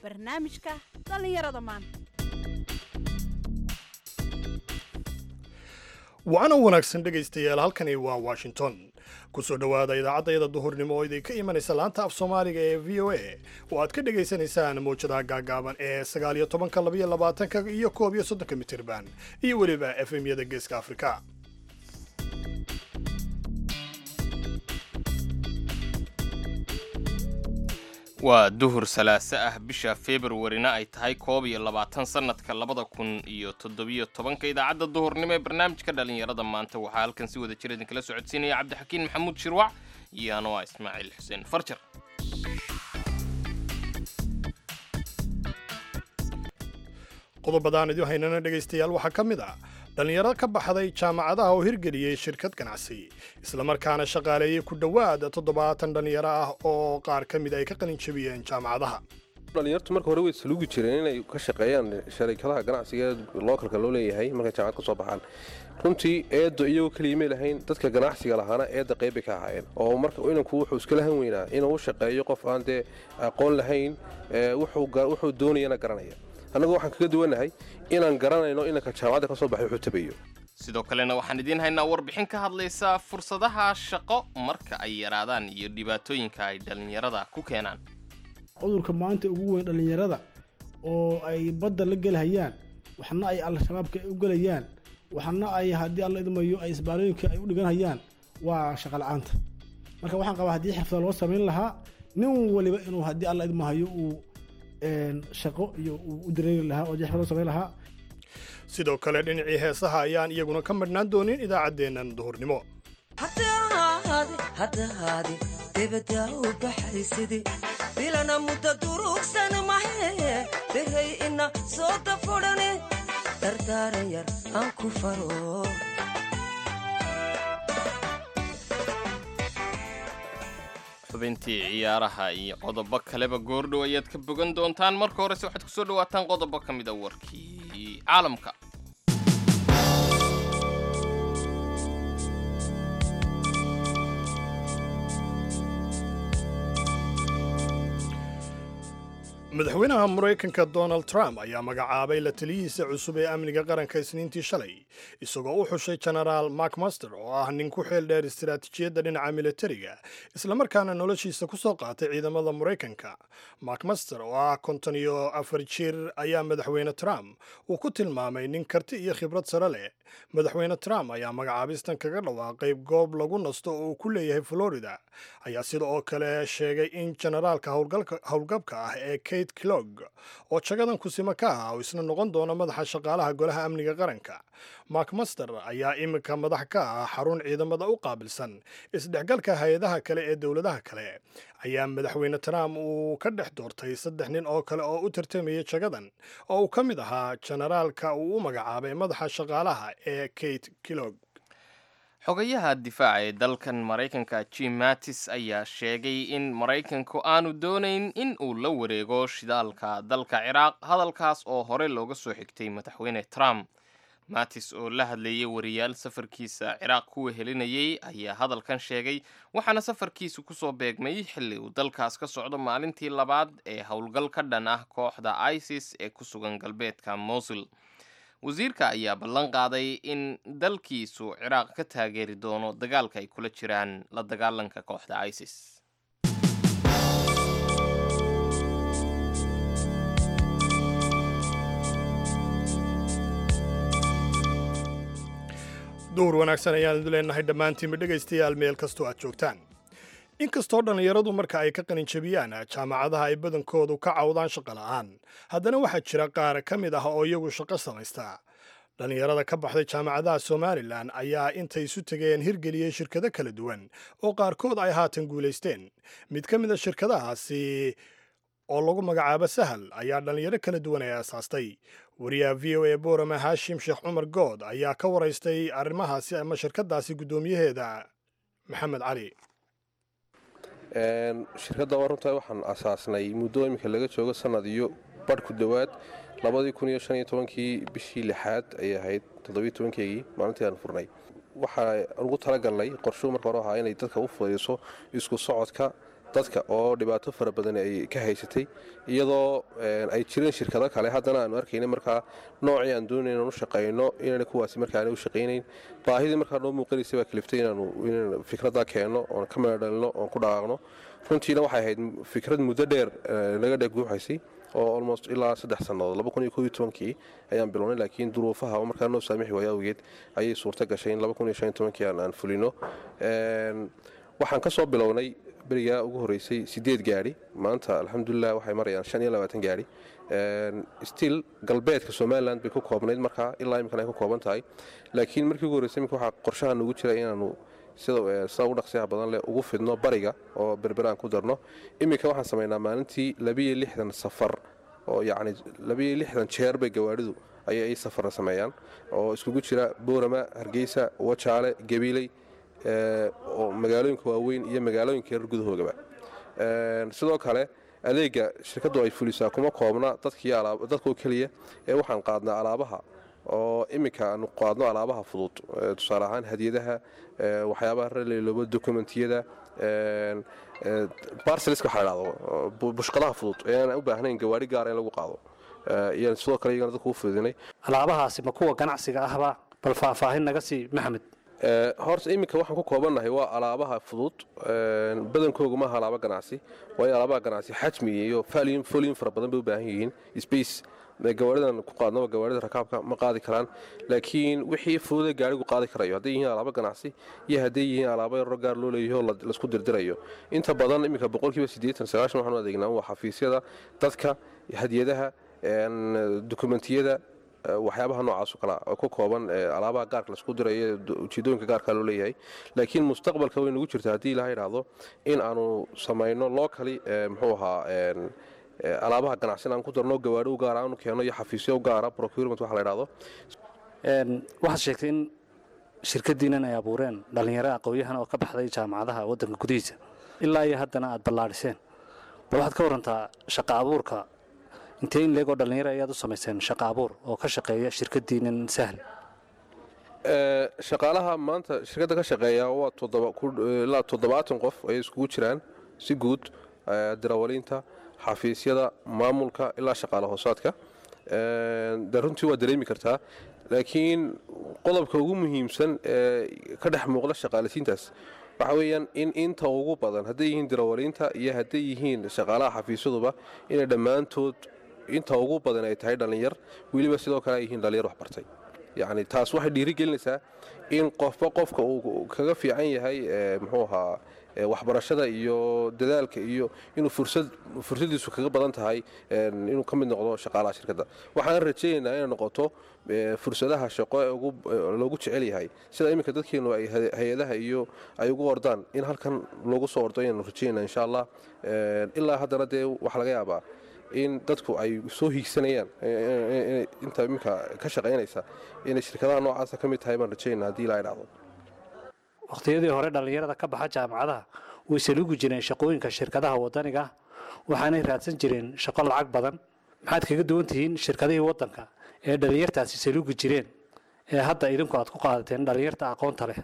barnaamijka dhallinyarada maanta waana wanaagsan dhegaystayaal halkani waa washington kusoo dhowaada idaacaddayada duhurnimo oo idinka imanaysa laanta af soomaaliga ee v o a oo aad ka dhegaysanaysaan mawjadaha gaagaaban ee sagaal iyo tobanka labaiyo labaatanka iyo koob iyo soddonka mitirban iyo weliba efemyada geeska afrika waa duhur salaaso ah bisha februarina ay tahay koob iyo labaatan sannadka labada kun iyo toddobiyo tobanka idaacadda duhurnimo ee barnaamijka dhallinyarada maanta waxaa halkan si wada jir idinkala socodsiinaya cabdixakiin maxamuud shirwac iyo anoa ismaaciil xuseen farjar qodobadaan idin haynana dhegaystayaal waxaa ka mid ah dhallinyaro ka baxday jaamacadaha oo hirgeliyey shirkad ganacsi islamarkaana shaqaaleeyey ku dhowaad toddobaatan dhallinyaro ah oo qaar ka mid ay ka qalin jebiyeen jaamacadaha dhalinyartu marka hore way saluugi jireen inay ka shaqeeyaan sharikadaha ganacsiga ee lookalka loo leeyahay markay jaamacad ka soo baxaan runtii eeddo iyagoo keliya may lahayn dadka ganacsiga lahaana eedda qaybbay ka ahaayeen oo marka inanku wuxuu iska lahan weynaa inuu u shaqeeyo qof aan dee aqoon lahayn wuxuu doonayana garanaya annagu waxaan kaga duwannahay inaan garanayno inanka jaamacadda ka soo baxay wuxuu tabayo sidoo kalena waxaan idiin haynaa warbixin ka hadlaysa fursadaha shaqo marka ay yaraadaan iyo dhibaatooyinka ay dhallinyarada ku keenaan cudurka maanta ugu weyn dhallinyarada oo ay badda la gelhayaan waxna ay al-shabaabka u gelayaan waxna ay haddii alla idmayo ay isbaarooyinka ay u dhiganhayaan waa shaqala-aanta marka waxaan qabaa haddii xirfada loo samayn lahaa nin waliba inuu haddii alla idmahayo uu shaqo iyo uu u dareeri lahaa oo xirfad loo samayn lahaa sidoo kale dhinacii heesaha ayaan iyaguna ka madhnaan doonin idaacaddeennan duhurnimo haddahaadi debadda u baxaysidi bilana mudda durugsan mahe behay ina soo dafudhane dardaaran yar aan ku faro xubintii ciyaaraha iyo qodobo kaleba goordhow ayaad ka bogan doontaan marka horese waxaad ku soo dhawaataan qodobo ka mid a warkii caalamka madaxweynaha maraykanka donald trump ayaa magacaabay la taliyihiisa cusub ee amniga qaranka isniintii shalay isagoo u xushay genaraal mark master oo ah nin ku xeel dheer istaraatiijiyadda dhinaca militariga islamarkaana noloshiisa ku soo qaatay ciidamada maraykanka mark master oo ah konton iyo afar jir ayaa madaxweyne trump uu ku tilmaamay nin karti iyo khibrad sare leh madaxweyne trump ayaa magacaabistan kaga dhawaaqay goob lagu nasto oo uu ku leeyahay florida ayaa sida oo kale sheegay in generaalka howlgabka ah ee kate clog oo jagadan kusimo ka ah oo isna noqon doona madaxa shaqaalaha golaha amniga qaranka mark master ayaa iminka madax ka ah xarun ciidamada u qaabilsan isdhexgalka hay-adaha kale ee dowladaha kale ayaa madaxweyne trump uu ka dhex doortay saddex nin oo kale oo u tartamayay jagadan oo uu ka mid ahaa generaalka uu u magacaabay madaxa shaqaalaha ee kate clog xogayaha difaaca ee dalkan maraykanka jim mattis ayaa sheegay in maraykanku aanu doonayn in uu la wareego shidaalka dalka ciraaq hadalkaas oo hore looga soo xigtay madaxweyne trump mattis oo la hadlayay wariyaal safarkiisa ciraaq kuwa helinayay ayaa hadalkan sheegay waxaana safarkiisu kusoo beegmay xilli uu dalkaas ka socdo maalintii labaad ee howlgal ka dhan ah kooxda isis ee ku sugan galbeedka mosul wasiirka ayaa ballan qaaday in dalkiisu ciraaq ka taageeri doono dagaalka ay kula jiraan la dagaalanka kooxda isis duhur wanaagsan ayaan idu leenahay dhammaantiinba dhegaystayaal meel kastoo aad joogtaan inkastoo dhallinyaradu marka ay ka qalinjabiyaan jaamacadaha ay badankoodu ka cawdaan shaqo la'aan haddana waxaa jira qaar ka mid ah oo iyagu shaqo samaysta dhallinyarada ka baxday jaamacadaha somalilan ayaa intay isu tegeen hirgeliyey shirkado kala duwan oo qaarkood ay haatan guulaysteen mid ka mid a shirkadahaasi oo lagu magacaabo sahal ayaa dhallinyaro kala duwan ay aasaastay wariyaha v o a boorama haashim sheekh cumar good ayaa ka waraystay arrimahaasi ama shirkadaasi guddoomiyaheeda maxamed cali shirkadda waa runtaa waxaan asaasnay muddo iminka laga joogo sanad iyo badh ku dhowaad labadii kun iyo shan iyo tobankii bishii lixaad ayay ahayd toddobiyo tobankeygii maalintii aan furnay waxaa ugu talagalnay qorshuu marka hore ahaa inay dadka u fudayso isku socodka dadka oo dhibaato fara badan ay ka haysatay iyadoo ay jireen shirkado kale haddana aanu arkayna markaa noocii aan doonay inaan u shaqayno inaan kuwaasi markaana u shaqaynayn baahidii markaa noo muuqanaysa baa kaliftay inaanu inaan fikraddaa keenno oon ka meedhalino oon ku dhaqaaqno runtiina waxay ahayd fikrad muddo dheer naga dheguuxaysay oo almost ilaa saddex sannadood kii ayaan bilownay laakiin duruufaha markaa noo saamixi waaya awgeed ayay suurta gashay in kii aan fulino waxaan ka soo bilownay berigaa ugu horreysay sideed gaadhi maanta alxamdulilah waxay marayaan gaadhi stiil galbeedka somalilan bay ku koobnayd markaa ilaa imikana ay ku kooban tahay laakiin markii ugu horreysay imika waxaa qorshaha noogu jira inaanu sida sida ugu dhaqsiyaha badan leh ugu fidno bariga oo berberaan ku darno iminka waxaan samaynaa maalintii labiyo lixdan safar oo yacni labiyo lixdan jeer bay gawaadhidu ayay ay safarra sameeyaan oo iskugu jira boorama hargeysa wajaale gabiiley oo magaalooyinka waaweyn iyo magaalooyinka yarar gudahoogaba sidoo kale adeega shirkaddu ay fulisaa kuma koobna dadkoo keliya ee waxaan qaadnaa alaabaha oo iminka aanu qaadno alaabaha fudud tusaale ahaan hadiyadaha waxyaabaha raleeloobo dokumentiyada barceliska waxa la dhahdo bushqadaha fudud ee aan u baahnayn gawaari gaara in lagu qaado iyaan sidoo kale iyagana dadku u fududinay alaabahaasi ma kuwa ganacsiga ahba bal faahfaahin naga sii maxamed horta iminka waxaan ku koobannahay waa alaabaha fudud badankooga maaha alaaba ganacsi waayo alaabaha ganacsi xajmi iyo folin fara badan bay u baahan yihiin space gawaaridan ku qaadnaba gawaarida rakaabka ma qaadi karaan laakiin wixii fududa gaarigu qaadi karayo hadday yihiin alaabo ganacsi iyo hadday yihiin alaabo yaroo gaar loo leeyaho laisku dirdirayo inta badan iminka boqolkiiba siddeetan sagaashan waxaan u adeegnaa waa xafiisyada dadka hadiyadaha dokumentiyada waxyaabaha noocaasoo kale oo ka kooban alaabaha gaarka laisku dirayo ujeedooyinka gaarka loo leeyahay laakiin mustaqbalka way nagu jirta haddii ilaha idhaahdo in aanu samayno locally muxuu ahaa alaabaha ganacsin aan ku darno gawaadhi u gaara aanu keenno iyo xafiisyo u gaara procurement waxa la idhahdo waxaad sheegtay in shirkaddiinan ay abuureen dhallinyaro aqoon-yahan oo ka baxday jaamacadaha waddanka gudihiisa ilaa iyo haddana aad ballaadhiseen bal waxaad ka warantaa shaqa abuurka intee in leegoo dhallinyaro ayaad u samayseen shaqa abuur oo ka shaqeeya shirkaddiinan sahl shaqaalaha maanta shirkadda ka shaqeeya waa ilaa toddobaatan qof ayay iskugu jiraan si guud dirawaliinta xafiisyada maamulka ilaa shaqaale hoosaadka de runtii waa dareemi kartaa laakiin qodobka ugu muhiimsan ee ka dhex muuqda shaqaalisiintaas waxa weeyaan in inta ugu badan hadday yihiin dirawaliinta iyo hadday yihiin shaqaalaha xafiisyaduba inay dhammaantood inta ugu badan ay tahay dhallinyar weliba sidoo kale ay yihiin dhallinyar waxbartay yacni taas waxay dhiirigelinaysaa in qofba qofka uu kaga fiican yahay muxuu ahaa waxbarashada iyo dadaalka iyo inuu fursadiisu kaga badan tahay inuu ka mid noqdo shaqaalaha shirkadda waxaan rajaynaynaa inay noqoto fursadaha shaqo ee loogu jecel yahay sida iminka dadkeenu ay hay-adaha iyo ay ugu ordaan in halkan loogu soo ordo inaanu rajaynaa insha allah ilaa haddana dee waxaa laga yaabaa in dadku ay soo hiigsanayaan inta iminka ka shaqaynaysa inay shirkadaha noocaasa ka mid tahay baan rajaynaa haddii ilaa idhahdo wakhtiyadii hore dhallinyarada ka baxa jaamacadaha way saluugi jireen shaqooyinka shirkadaha waddaniga ah waxaanay raadsan jireen shaqo lacag badan maxaad kaga duwan tihiin shirkadihii waddanka ee dhallinyartaasi saluugi jireen ee hadda idinku aad ku qaadateen dhallinyarta aqoonta leh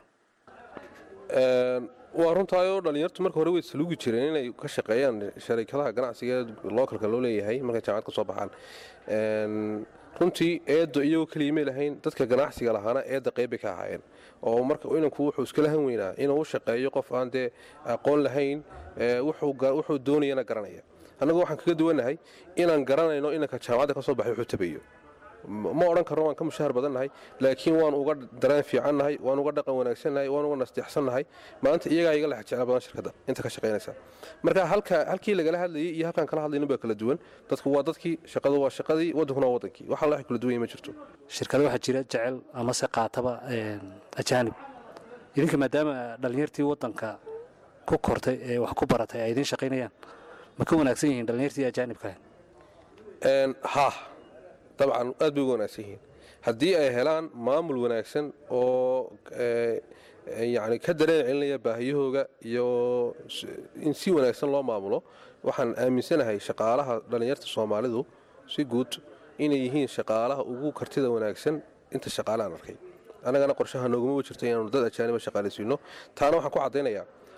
waa runtaayoo dhallinyartu marka hore way saluugi jireen inay ka shaqeeyaan sharikadaha ganacsiga ee lookalka loo leeyahay markay jaamacad ka soo baxaan runtii eeddo iyagoo keliya may lahayn dadka ganacsiga lahaana eedda qeybbay ka ahaayeen oo marka inanku wuxuu iska lahan weynaa inuu u shaqeeyo qof aan dee aqoon lahayn wuxuu doonayana garanaya annagu waxaan kaga duwannahay inaan garanayno inanka jaamacadda ka soo baxay wuxuu tabayo ma odhan karno waan ka mushahar badannahay laakiin waan uga dareen fiicannahay waan uga dhaqan wanaagsannahay waan uga nasteexsannahay maanta iyagaa iga lex jecel badan shirkadda inta ka shaqaynaysa marka halkii lagala hadlayay iyo halkaan kala hadlaynin baa kala duwan dadku waa dadkii shaqadu waa shaqadii waddankuna waa waddankii waxa wax kala duwan ma jirto shirkado waxaa jira jecel amase qaataba ajaanib idinka maadaama dhallinyartii waddanka ku kortay ee wax ku baratay ay idiin shaqaynayaan ma ka wanaagsan yihiin dhallinyartii ajaanibka ha dabcan aad bay uga wanaagsan yihiin haddii ay helaan maamul wanaagsan oo yani ka dareen celinaya baahiyahooga iyo in si wanaagsan loo maamulo waxaan aaminsanahay shaqaalaha dhallinyarta soomaalidu si guud inay yihiin shaqaalaha ugu kartida wanaagsan inta shaqaale aan arkay annagana qorshaha noogumaba jirto inaanu dad ajaaniba shaqaalaysiino taana waxaan ku caddaynayaa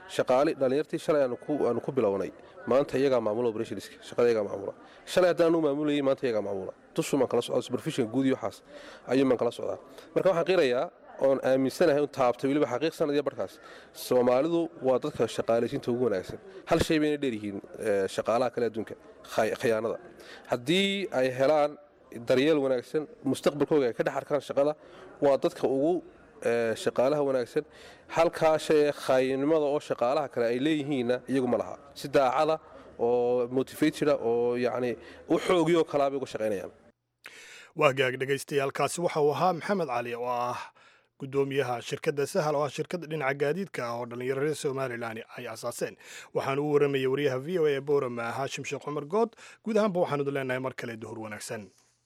shaqaali dhallinyartii shalay aanu ku aanu ku bilownay maanta iyagaa maamula operationska shaqada iyagaa maamula shalay haddaan anu maamulayay maanta iyagaa maamula dushu maan kala socdaa supervision guud iyo waxaas ayuu maan kala socdaa marka waxaan qirayaa oon aaminsanahay un taabtay weliba xaqiiq sanad iyo barkaas soomaalidu waa dadka shaqaalaysiinta ugu wanaagsan hal shay bayna dheeryihiin eh, shaqaalaha kale adduunka khay- khiyaanada haddii ay helaan daryeel wanaagsan mustaqbalkooga ay ka dhex arkaan shaqada waa dadka ugu eh, shaqaalaha wanaagsan halkaa shay ee khaayinimada oo shaqaalaha kale ay leeyihiinna iyagu ma laha si daacada oo motivateda oo yacni u xoogiyoo kalaa bay uga shaqaynayaan waa gaag dhagaystayaalkaasi waxa uu ahaa maxamed cali oo ah gudoomiyaha shirkadda sahal oo ah shirkadda dhinaca gaadiidka ah oo dhallinyaro reer somalilan ay asaaseen waxaana u waramayay wariyaha v o a ee boorama haashim sheekh cumar good guud ahaanba waxaanu idin leenahay mar kale duhur wanaagsan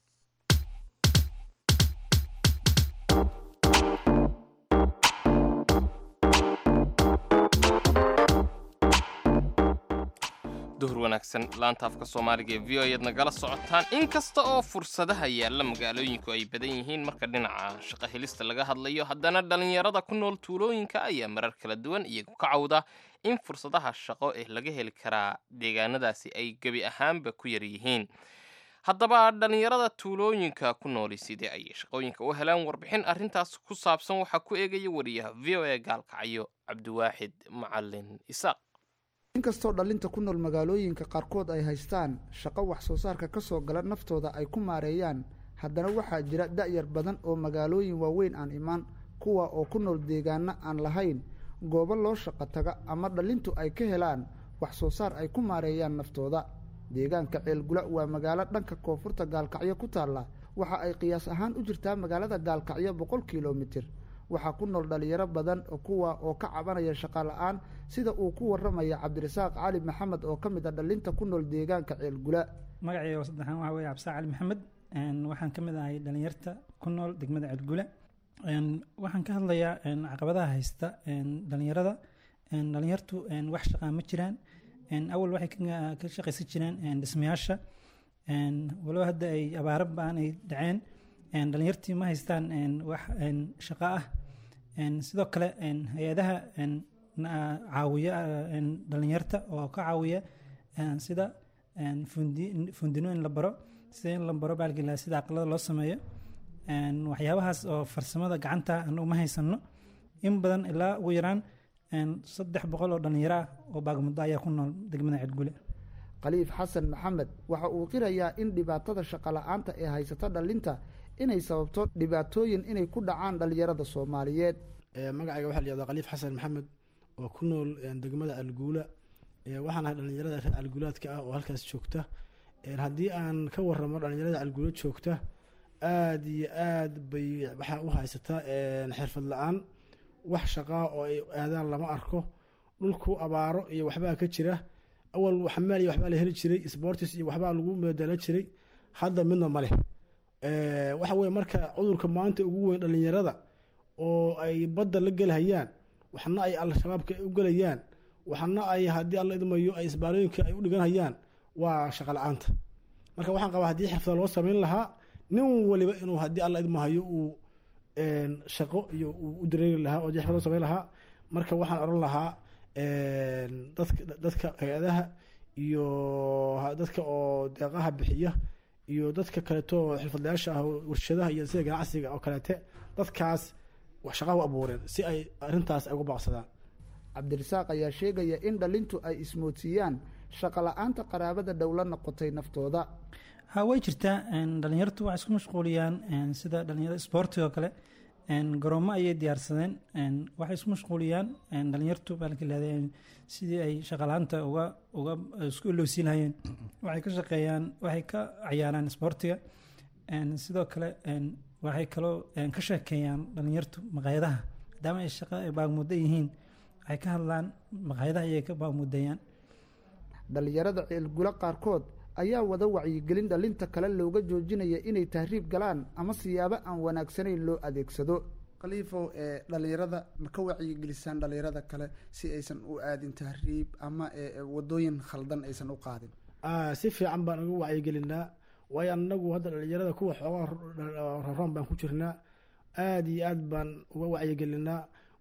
duhur wanaagsan laanta afka soomaaliga ee v o ayaad nagala socotaan inkasta oo fursadaha yaalla magaalooyinku ay badan yihiin marka dhinaca shaqo helista laga hadlayo haddana dhallinyarada ku nool tuulooyinka ayaa marar kala duwan iyagu ka cawda in fursadaha shaqo ee laga heli karaa deegaanadaasi ay gebi ahaanba ku yar yihiin haddaba dhallinyarada tuulooyinka ku nooli sidee ayay shaqooyinka u helaan warbixin arrintaas ku saabsan waxaa ku eegaya wariyaha v o a gaalkacyo cabdiwaaxid macalin isaaq inkastoo dhallinta ku nool magaalooyinka qaarkood ay haystaan shaqo wax soo saarka ka soo gala naftooda ay ku maareeyaan haddana waxaa jira da'yar badan oo magaalooyin waaweyn aan imaan kuwa oo ku nool deegaano aan lahayn goobo loo shaqo taga ama dhallintu ay ka helaan wax soo saar ay ku maareeyaan naftooda deegaanka ceelgula waa magaalo dhanka koonfurta gaalkacyo ku taalla waxa ay qiyaas ahaan u jirtaa magaalada gaalkacyo boqol kilomitir waxaa ku nool dhalinyaro badan oo kuwa oo ka cabanaya shaqa la-aan sida uu ku waramaya cabdirasaaq cali maxamed oo ka mid a dhalinta ku nool deegaanka ceelgula magacayga saddexaan waxaa weeye cabdisaaq cali maxamed een, waxaan ka mid ahay dhalinyarta ku nool degmada ceelgule een, waxaan ka hadlayaa een, caqabadaha haysta een, dhalinyarada een, dhalinyartu een, wax shaqaa ma jiraan een, awal waxay ka- ka shaqaysan jireen een, dhismayaasha een, walow hadda ay abaaro baan ay dhaceen een, dhalinyartii ma haystaan een, wax een, shaqo ah een, sidoo kale een, hay-adaha een, na- caawiya een, dhalinyarta oo ka caawiya een, sida een, fundi- fundino in la baro sida in la baro baalgila sida aqlada loo sameeyo een, waxyaabahaas oo farsamada gacanta anagu ma haysano in badan ilaa ugu yaraan een, saddex boqol oo dhalinyaro ah oo baagmuddo ayaa ku nool degmada ceelgule khaliif xasan maxamed waxa uu qirayaa in dhibaatada shaqa la-aanta ee haysata dhalinta inay sababto dhibaatooyin inay ku dhacaan dhalinyarada soomaaliyeed Ee, magacayga waxaa la yihahdaa khaliif xasan maxamed oo ku nool ee, degmada alguula Ee, waxaan ahay dhalinyarada reer alguulaadka ah oo halkaas joogta Ee, haddii aan ka waramo dhalinyarada alguula joogta aad iyo aad bay waxaa u haysataa een, xirfad la-aan wax shaqaa oo ay aadaan lama arko dhulku abaaro iyo waxbaa ka jira awal xamaal iyo waxbaa la heli jiray sportis iyo waxbaa lagu meedala jiray hadda midna ma leh Ee, waxa weye marka cudurka maanta ugu weyn dhalinyarada oo ay badda la gelhayaan waxna ay al-shabaabka u gelayaan waxna ay haddii alla idmayo ay isbaarooyinka ay u dhiganhayaan waa shaqa la-aanta marka waxaan qabaa haddii xirfada loo samayn lahaa nin waliba inuu haddii alla idmahayo uu een, shaqo iyo uu u dareeri lahaa oo haddii xirfad loo samayn lahaa marka waxaan odhan lahaa een, dadka dadka hay-adaha iyo ha- dadka oo deeqaha bixiya iyo dadka kaleeto oo xirfadlayaasha ah oo warshadaha iyo sida ganacsiga oo kaleete dadkaas wax shaqa u abuureen si ay arrintaas ay uga baaqsadaan cabdirasaaq ayaa sheegaya in dhalintu ay ismoodsiiyaan shaqa la-aanta qaraabada dhow la noqotay naftooda ha way jirtaa een, dhalinyartu waxay isku mashquuliyaan een, sida dhalinyarada isboortiga oo kale een, garoomo ayay diyaarsadeen een, waxay isku mashquuliyaan een, dhalinyartu baalka leedahay sidii ay shaqalaanta uga uga isku ilowsiin lahayeen waxay ka shaqeeyaan waxay ka cayaaraan isboortiga een, sidoo kale een, waxay kaloo een, ka sheekeeyaan dhalinyartu maqaayadaha maadaama ay shaqo ay baagmuddo yihiin waxay ka hadlaan maqaayadaha ayay ka baagmuddayaan dhalinyarada ceelgula qaarkood ayaa wada wacyigelin dhalinta kale looga joojinaya inay tahriib galaan ama siyaabo aan wanaagsanayn loo adeegsado khaliifow ee dhalinyarada ma ka wacyigelisaan dhalinyarada kale si aysan u aadin tahriib ama ee, ee, wadooyin khaldan aysan u qaadin Ah, si fiican baan uga wacyigelinaa waayo anagu hadda dhalinyarada kuwa xoogaa raroon baan ku jirnaa aad iyo aad baan uga wacyigelinaa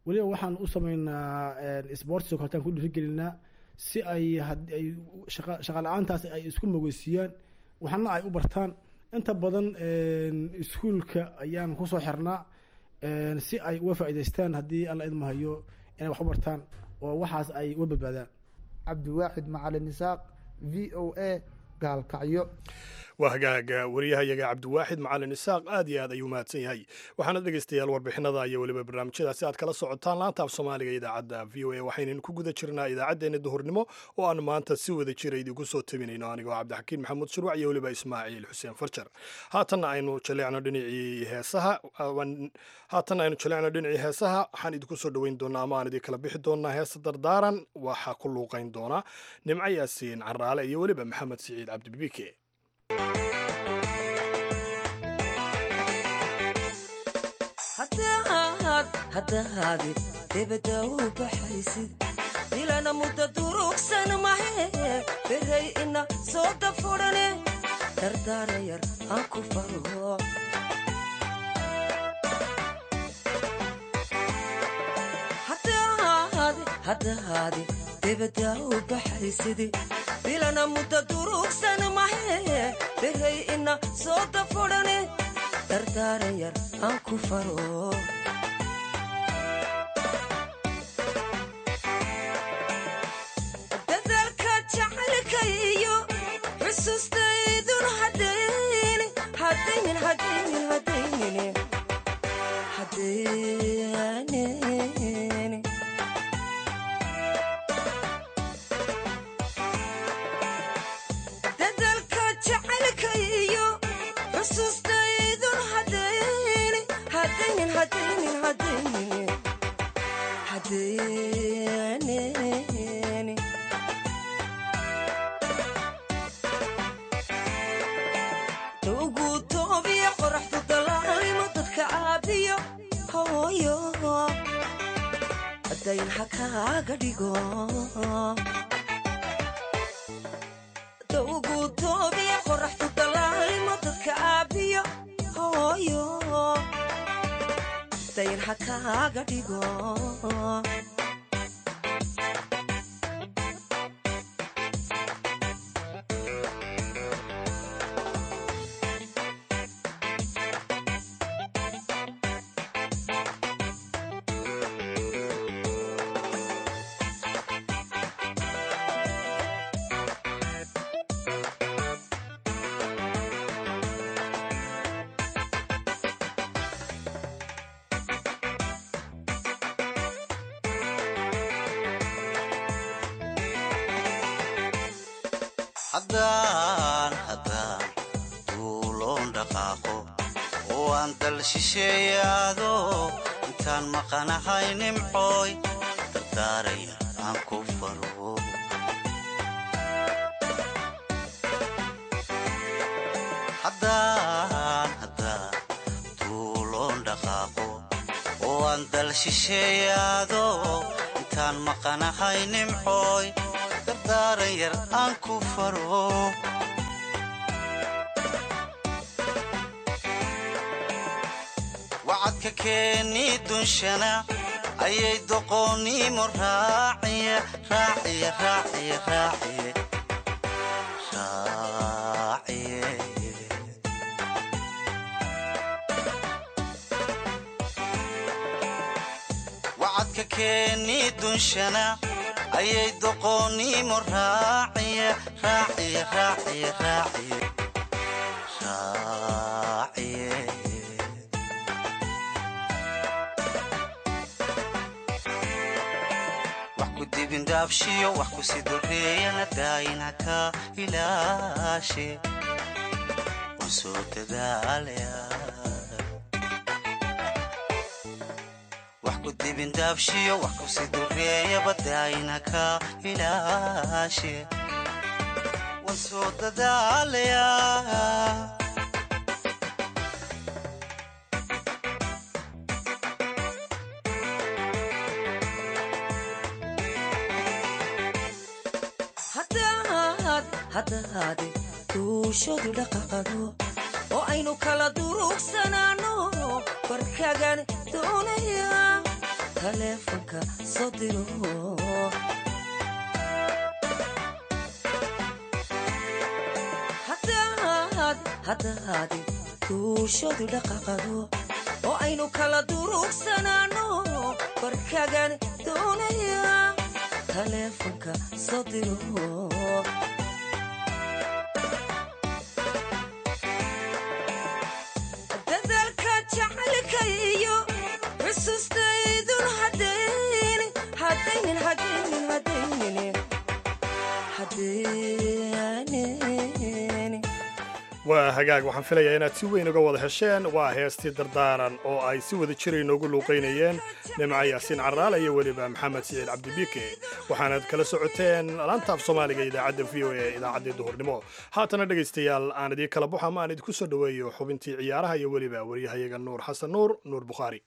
weliba waxaan u sameynaa sports oo kaletaan ku dhiirigelinaa si ay haddii ay shaqa shaqa la-aantaas ay isku mogeysiiyaan waxna ay u bartaan inta badan iskuulka ayaan kusoo xirnaa si ay uga faa'iidaystaan haddii alla idmahayo inay wax u bartaan oo waxaas ay uga badbaadaan cabdiwaaxid macalin isaaq v o a gaalkacyo waa hagaaga wariyahayaga cabdiwaaxid macalin isaaq aad iyo aad ayuu mahadsan yahay waxaana dhegaystayaal warbixinada iyo weliba barnaamijyadaasi aad kala socotaan laanta af soomaaliga idaacadda v o a waxaynan ku guda jirnaa idaacaddeenna duhurnimo oo aan maanta si wada jira idinku soo tabinayno anigoo cabdixakiin maxamuud shirwac iyo weliba ismaaciil xuseen farjar haatanna aynu jaleecno dhinacii heesaha haatanna aynu jaleecno dhinacii heesaha waxaan idinku soo dhoweyn doonaa ama aan idin kala bixi doonaa heesa dardaaran waxaa ku luuqayn doona nimco yaasiin caraale iyo weliba maxamed siciid cabdibibike haddahaadi debadda u baxaysid dilana mudda durugsan mahe beray ina soo dafudhane dardaara yar aan ku faro haddahaadi debadda u baxaysid dilana mudda durugsan mahe beray ina soo dafudhane dardaara yar aan ku faro dadaalka jacaylkaiyo xusuustaydun hadaynin hadaynin hadaynin hadaynin hadaynin dadaalka jacaylkaiyo xusuustaydun hadaynin hadaynin hadaynin hadaynin hadaynin ugu toobiya qoraxdu dalaalimo dadka caabiyo hooyo dayn ha kaaga dhigo ugu toobiya qoraxdu dalaalimo dadka caabiyo hooyo dayn ha kaaga dhigo haddaan haddaan duuloon dhaqaaqo oo aan dal shisheeyaado intaan maqanahay nimcooy dardaaraya aan ku faro haddaan haddaan duuloon dhaqaaqo oo aan dal shisheeyaado intaan maqanahay nimcooy dardaaran yar aan ku faro wacadka keeni dunshana ayay doqoonnimo raaciye raaciye raaciye raaciye raaciye wacadka keeni dunshana ayay doqoonnimo raaciye raaciye raaciye raaciye raaciye wax ku dibindhaabshiyo wax ku si doreeyana daayina ka ilaashe waan soo dadaalaya wax ku dibindhaabshiyo wax ku si doreeyaba daayina ka ilaashe waan soo dadaalaya haddahaadi duushadu dhaqaqado oo aynu kala durugsanaanno barkagan doonaya taleefanka soo diro haddaadi duushadu dhaqaqado oo aynu kala durugsanaanno barkagan doonaya taleefanka soo diro dadaalka jacaylka iyo xusuustaydun hadaynin hadaynin hadaynin hadaynin hadaynin waa hagaag waxaan filayaa inaad si weyn uga wada hesheen waa heestii dardaaran oo ay si wada jira inoogu luuqaynayeen nimca yaasiin caraal iyo weliba maxamed siciid cabdibiike waxaanaad kala socoteen laanta af soomaaliga idaacadda v o e idaacaddii duhurnimo haatana dhegaystayaal aan idii kala baxo ama aan idinku soo dhoweeyo xubintii ciyaaraha iyo weliba waryahayaga nuur xasan nuur nuur bukhaari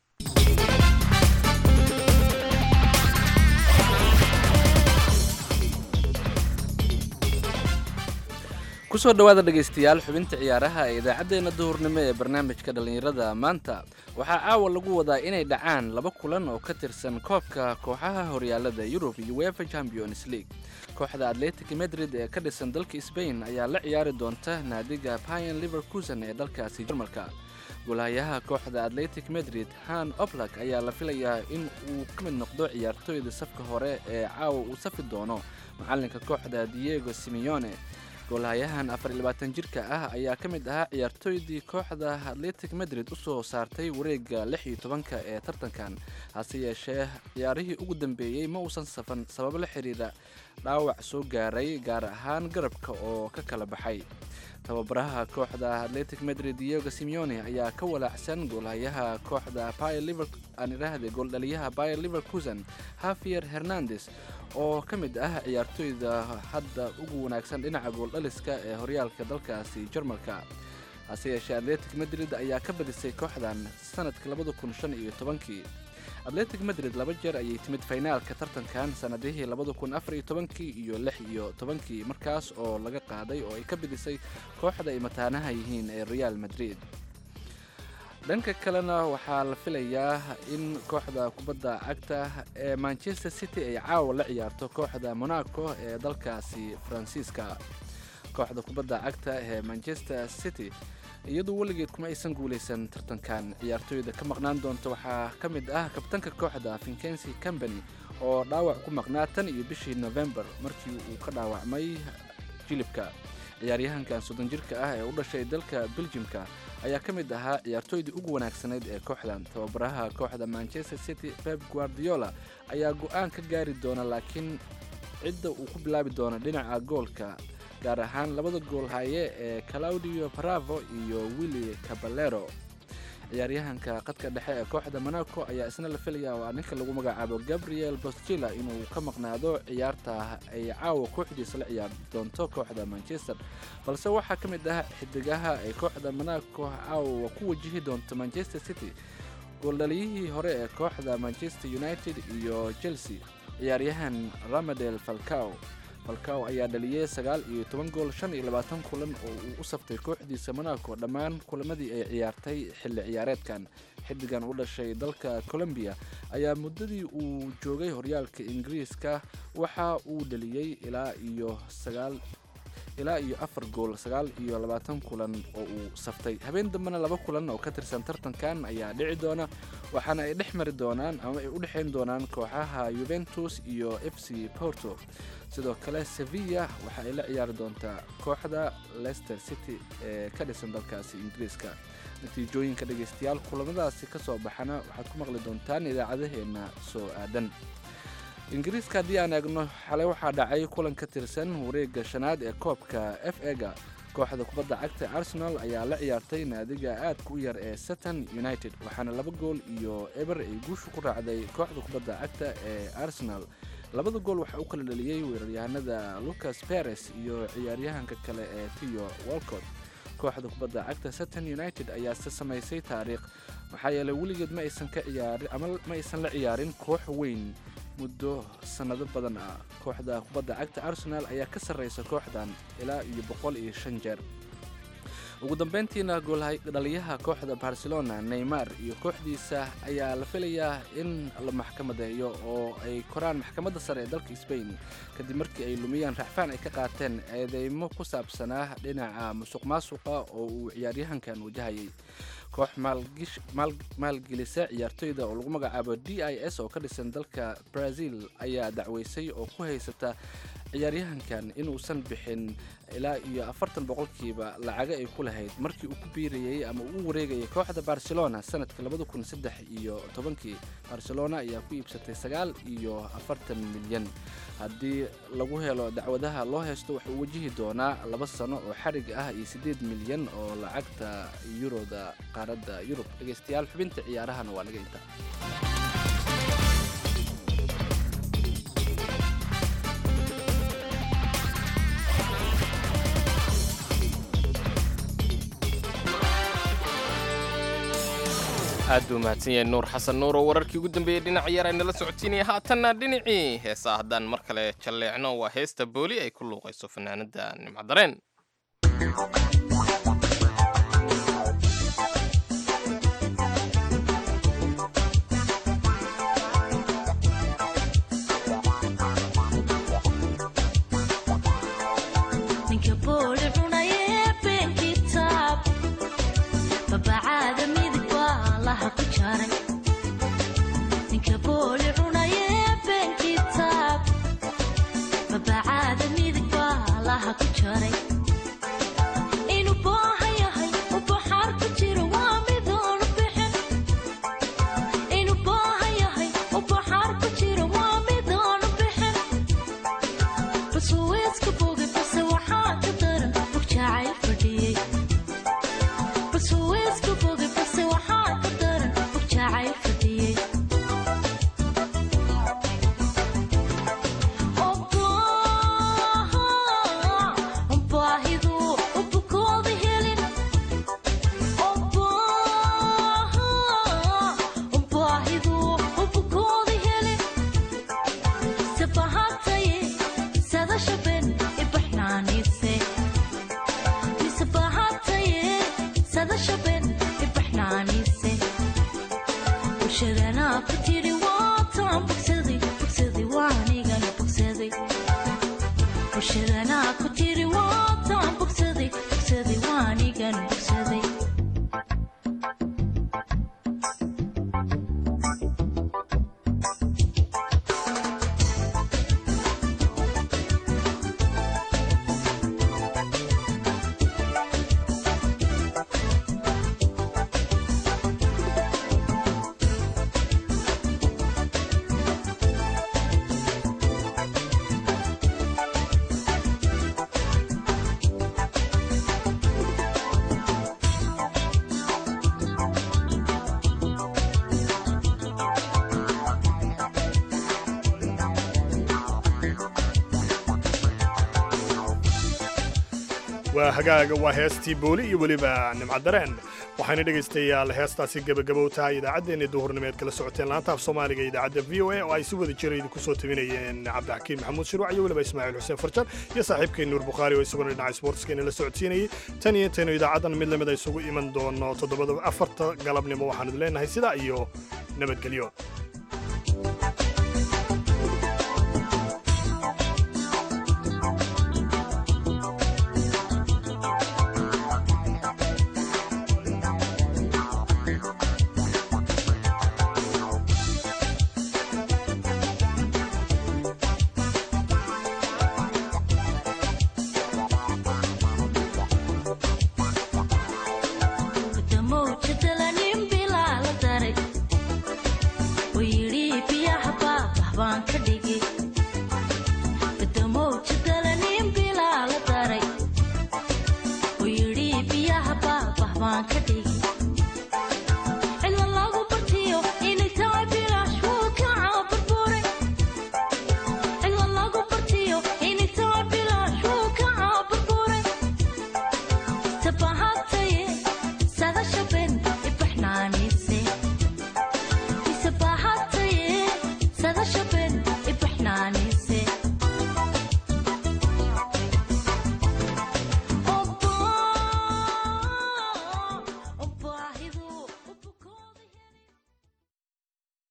kusoo dhowaada dhegaystayaal xubinta ciyaaraha ee idaacaddeenna duhurnimo ee barnaamijka dhallinyarada maanta waxaa caawa lagu wadaa inay dhacaan laba kulan oo ka tirsan koobka kooxaha horyaalada yurub iyo wefa champions league kooxda atletic madrid ee ka dhisan dalka sbain ayaa la ciyaari doonta naadiga payan liverkusen ee dalkaasi jarmalka golahayaha kooxda atletic madrid han oblak ayaa la filayaa in uu ka mid noqdo ciyaartooyda safka hore ee caawa uu safi doono macalinka kooxda diego simeone goolhayahan afar iyo labaatan jirka ah ayaa ka mid ahaa ciyaartooydii kooxda atletic madrid u soo saartay wareegga lix iyo tobanka ee tartankan hase yeeshee ciyaarihii ugu dambeeyey ma uusan safan sababo la xiriira dhaawac soo gaaray gaar ahaan garabka oo ka kala baxay tababaraha kooxda atletic madrid diego simeone ayaa ka walaacsan goolhayaha kooxda aan idhaahde gooldhaliyaha bayer liverkusen hafier hernandes oo ka mid ah ciyaartooyda hadda ugu wanaagsan dhinaca gooldhaliska ee horyaalka dalkaasi jarmalka hase yeeshee atletic madrid ayaa ka badisay kooxdan sanadka labada kun shan iyo tobankii atletic madrid laba jeer ayay timid faynaalka tartankan sanadihii labada kun afar iyo tobankii iyo lix iyo tobankii markaas oo laga qaaday oo ay ka bidisay kooxda ay mataanaha yihiin ee real madrid dhanka kalena waxaa la filayaa in kooxda kubadda cagta ee manchester city ay caawa la ciyaarto kooxda monaco ee dalkaasi faransiiska kooxda kubadda cagta ee manchester city iyadoo weligeed kuma aysan guulaysan tartankan ciyaartooyda ka maqnaan doonta waxaa ka mid ah kabtanka kooxda vincency company oo dhaawac ku maqnaa tan iyo bishii november markii uu ka dhaawacmay jilibka ciyaaryahankan soddon jirka ah ee u dhashay dalka beljimka ayaa ka mid ahaa ciyaartooydii ugu wanaagsanayd ee kooxdan tababaraha kooxda manchester city pep guardiola ayaa go-aan ka gaari doona laakiin cidda uu ku bilaabi doono dhinaca goolka gaar ahaan labada gool haye ee claudio bravo iyo willi caballero ciyaaryahanka qadka dhexe ee kooxda monaco ayaa isna la filaya waa ninka lagu magacaabo gabriel bostila inuu ka maqnaado ciyaarta ay caawa kooxdiisa la ciyaar doonto kooxda manchester balse waxaa ka mid ah xidigaha ay kooxda monaco caawa ku wajihi doonto manchester city gooldhaliyihii hore ee kooxda manchester united iyo chelsea ciyaaryahan ramadel falcao falcao ayaa dhaliyey sagaal iyo toban gool shan iyo labaatan kulan oo uu u saftay kooxdiisa monaco dhammaan kulamadii ay ciyaartay xilli ciyaareedkan xidigan u dhashay dalka colombiya ayaa muddadii uu joogay horyaalka ingiriiska waxa uu dhaliyey ilaa iyo sagaal ilaa iyo afar gool sagaal iyo labaatan kulan oo uu saftay habeen dambena laba kulan oo ka tirsan tartankan ayaa dhici doona waxaana ay dhex mari doonaan ama ay u dhexayn doonaan kooxaha yuventus iyo f c porto sidoo kale sevilla waxa ay la ciyaari doontaa kooxda leicester city ee ka dhisan dalkaasi ingiriiska natiijooyinka dhegaystayaal kulamadaasi ka soo baxana waxaad ku maqli doontaan idaacadaheenna soo aadan ingiriiska haddii aan eegno xalay waxaa dhacay kulan ka tirsan wareegga shanaad ee koobka f ega kooxda kubadda cagta arsenal ayaa la ciyaartay naadiga aadka u yar ee sutton united waxaana laba gool iyo eber ay guusha ku raacday kooxda kubadda cagta ee arsenal labada gool waxaa u kala dhaliyey weeraryahanada lucas peres iyo ciyaaryahanka kale ee tiyo walcott kooxda kubadda cagta sutton united ayaa se samaysay taariikh maxaa yeelay weligeed ma aysan ka ciyaarin ama ma aysan la ciyaarin koox weyn muddo sannado badan ah kooxda kubadda cagta arsenal ayaa ka sarreysa kooxdan ilaa iyo boqol iyo shan jeer ugu dambeyntiina gooldhaliyaha kooxda barcelona neymar iyo kooxdiisa ayaa la filayaa in la maxkamadeeyo oo ay koraan maxkamadda sare ee dalka sbain kadib markii ay lumiyaan racfaan ay ka qaateen eedeymo ku saabsanaa dhinaca musuq maasuqa oo uu ciyaaryahankan wajahayay koox maalgelisa ciyaartoyda oo lagu magacaabo d i s oo ka dhisan dalka brazil ayaa dacweysay oo ku haysata ciyaaryahankan inuusan bixin ilaa iyo afartan boqolkiiba lacaga ay ku lahayd markii uu ku biirayey ama uu u wareegayay kooxda barcelona sanadka labada kun saddex iyo tobankii barcelona ayaa ku iibsatay sagaal iyo afartan milyan haddii lagu helo dacwadaha loo haysto wuxuu wajihi doonaa laba sano oo xarig ah iyo siddeed milyan oo lacagta yuroda qaaradda yurub dhegaystayaal xubinta ciyaarahana waa naga inta aad buu mahadsan yahay nuur xasan nuur oo wararkii ugu dambeeyey dhinac yar ay nala socotiinaya haatanna dhinacii heesa haddaan mar kale jalleecno waa heesta booli ay ku luuqayso fanaanada nimcadareen waa hagaaga waa heestii booli iyo weliba nimcadareen waxayna dhegaystayaal heestaasi gebagabow tahay idaacaddeenna duhurnimeed kala socoteen laanta af soomaaliga idaacadda v o a oo ay si wada jira idinku soo tabinayeen cabdixakiin maxamuud shiruuc iyo weliba ismaaciil xuseen farjan iyo saaxiibkeen nuur bukhaari oo isaguna dhinaca sportskeena la socodsiinayay tan iyo intaynu idaacaddan mid lamid a isugu iman doono toddobada afarta galabnimo waxaanu idin leenahay sidaa iyo nabadgelyo waan ka dhig